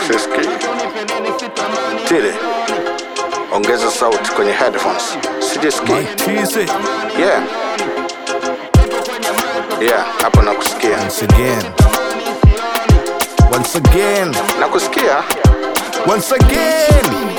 Siski. Tile. Ongeza sauti kwenye headphones. Sijiski. Cheese it Yeah. Yeah, hapo nakusikia. once again. Once again. Nakusikia? Once again.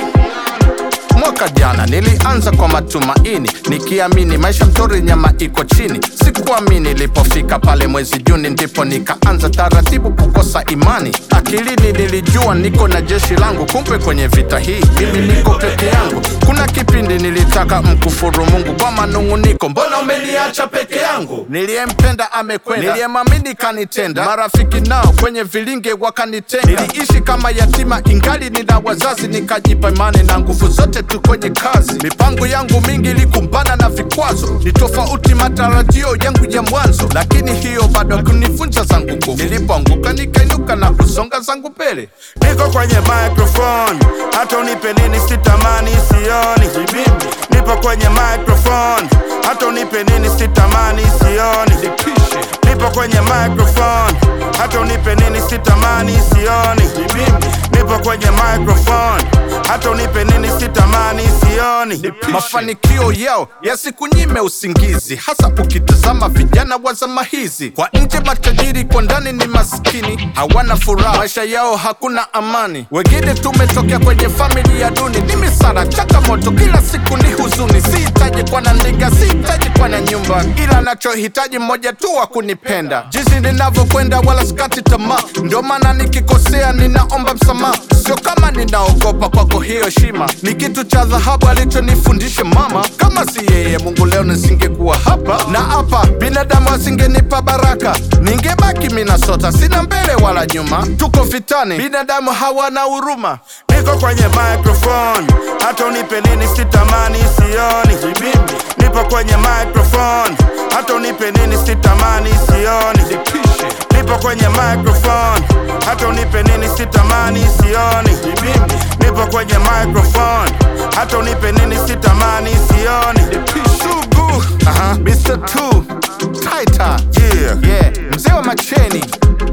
Mwaka jana nilianza kwa matumaini nikiamini maisha mtori nyama iko chini. Sikuamini nilipofika pale mwezi Juni, ndipo nikaanza taratibu kukosa imani. Akilini nilijua niko na jeshi langu, kumbe kwenye vita hii mimi niko peke yangu. Kuna kipindi nilitaka mkufuru Mungu kwa manung'uniko, mbona umeniacha peke yangu? Niliyempenda amekwenda, niliyemwamini kanitenda, marafiki nao kwenye vilinge wakanitenga. Niliishi kama yatima ingali nina wazazi, nikajipa imani na nguvu zote tu kwenye kazi. Mipango yangu mingi ilikumbana na vikwazo, ni tofauti matarajio yangu ya mwanzo, lakini hiyo bado kunivunja zangu nguvu. Nilipoanguka nikainuka na kusonga zangu mbele. Niko kwenye microphone, hata unipe nini sitamani sioni. Nipo kwenye microphone, hata unipe nini sitamani sioni. Nipo kwenye microphone, hata unipe nini sitamani sioni. Nipo kwenye microphone, hata unipe nini sitamani sioni. Mafanikio yao yasikunyime usingizi, hasa ukitazama vijana wa zama hizi. Kwa nje matajiri, kwa ndani ni maskini, hawana furaha, maisha yao hakuna amani. Wengine tumetokea kwenye familia duni, ni misara, changamoto, kila siku ni huzuni. Sihitaji kuwa na ndinga, sihitaji kuwa na nyumba, ila nachohitaji mmoja tu wa kunipenda. Jinsi ninavyokwenda wala sikati tamaa, ndio maana nikikosea ninaomba msamaha. Sio kama ninaogopa kwako hiyo heshima, ni kitu cha dhahabu alichonifundisha mama. Kama si yeye Mungu leo nisingekuwa hapa, na hapa binadamu asingenipa baraka, ningebaki Minnesota, sina mbele wala nyuma. Tuko vitani, binadamu hawana huruma. Niko kwenye microphone, hata unipe nini sitamani sioni. Nipo kwenye microphone, hata unipe nini sitamani sioni. Nipo kwenye microphone, hata unipe nini sitamani sioni. Nipo kwenye microphone, hata unipe nini sitamani sioni. Sugu, aha, Mr. Two, Taita, Yeah, yeah, mzee wa macheni,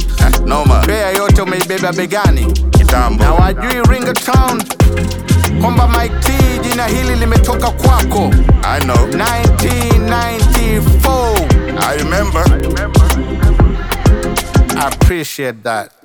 noma bea yote umeibeba begani kitambo. na wajui Ringtown kwamba Mike T jina hili limetoka kwako I know, 1994. I remember. I appreciate that.